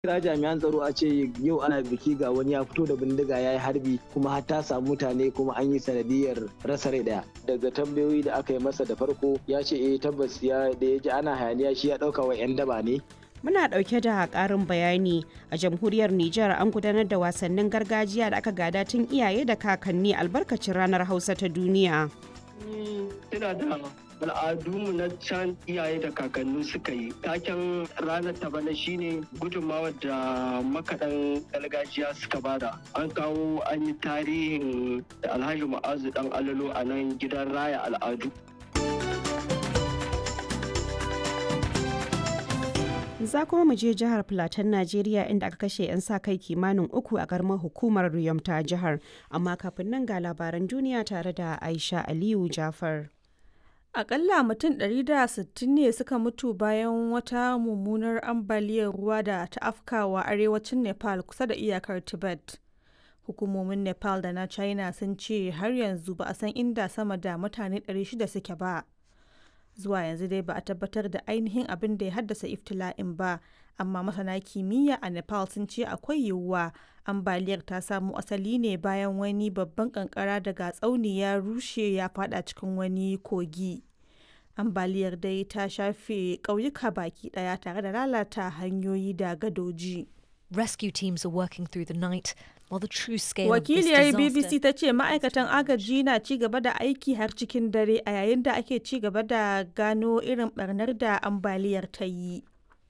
kira jami'an tsaro a ce yau ana biki ga wani ya fito da bindiga ya yi harbi kuma har ta samu mutane kuma an yi sanadiyar rasa rai daya daga tambayoyi da aka yi masa da farko ya ce eh tabbas ya da ya ji ana hayaniya shi ya dauka wa yan daba ne Muna ɗauke da ƙarin bayani a jamhuriyar Nijar an gudanar da wasannin gargajiya da aka gada tun iyaye da kakanni albarkacin ranar Hausa ta duniya. Tana da al'adunmu na can iyaye da kakanni suka yi taken ranar ta bana shine gudunmawar da makaɗan gargajiya suka bada an kawo an yi tarihin alhaji ma'azu dan alalo a nan gidan raya al'adu Za kuma mu je jihar Plateau, Najeriya inda aka kashe 'yan sa kai kimanin uku a karamar hukumar Riyom ta jihar. Amma kafin nan ga labaran duniya tare da Aisha Aliyu Jafar. Akalla mutum 160 ne suka mutu bayan wata mummunar ambaliyar ruwa da ta afkawa arewacin Nepal kusa da iyakar Tibet. Hukumomin Nepal da na China sun ce har yanzu ba a san inda sama da mutane 600 suke ba. Zuwa yanzu dai ba a tabbatar da ainihin abin da ya haddasa iftila'in ba, amma masana kimiyya a Nepal sun ce akwai yiwuwa ambaliyar ta samo asali ne bayan wani babban kankara daga tsauni ya rushe ya fada cikin wani kogi. Ambaliyar dai ta shafe ƙauyuka baki ɗaya tare da lalata hanyoyi da gadoji. Rescue teams are working through the night while the true scale Wakiliyar of this BBC ta ce ma'aikatan agaji na ci gaba da aiki har cikin dare a yayin da ake ci gaba da gano irin barnar da ambaliyar ta yi.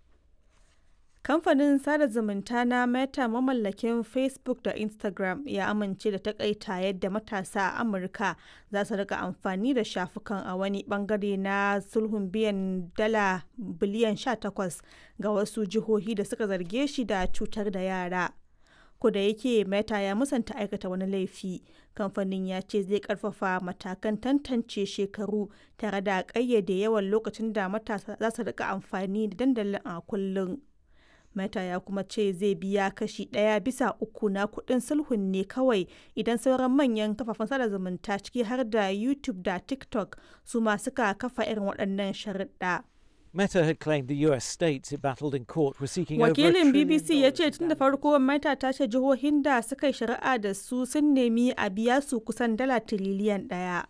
Kamfanin sada zumunta na Meta mamallakin Facebook da Instagram ya amince da takaita yadda matasa a Amurka za su rika amfani da shafukan a wani bangare na sulhun biyan dala biliyan 18 ga wasu jihohi da suka zarge shi da cutar da yara. da yake Meta ya musanta aikata wani laifi, kamfanin ya ce zai karfafa matakan tantance shekaru tare da ƙayyade yawan lokacin da matasa za su rika amfani da dandalin a kullum. Meta ya kuma ce zai biya kashi ɗaya bisa uku na kuɗin sulhun ne kawai idan sauran manyan kafafen sada zumunta ciki har da YouTube da TikTok su ma suka kafa irin waɗannan sharuɗa. Meta had claimed the US states it battled in court were seeking over a Wakilin trillion BBC ya ce dollars tun da farko Meta ta ce jihohin da suka yi shari'a da su sun nemi a biya su kusan dala tiriliyan ɗaya.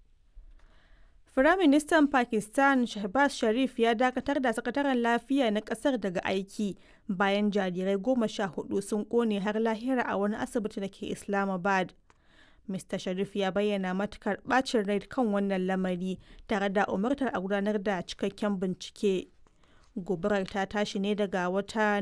Firaministan Pakistan Shehbaz Sharif ya dakatar da sakataren lafiya na kasar daga aiki bayan jarirai goma sha hudu sun kone har lahira a wani asibiti da ke Islamabad. Mr. Sharif ya bayyana matukar bacin rai kan wannan lamari tare da umartar a gudanar da cikakken bincike. Gobarar ta tashi ne daga wata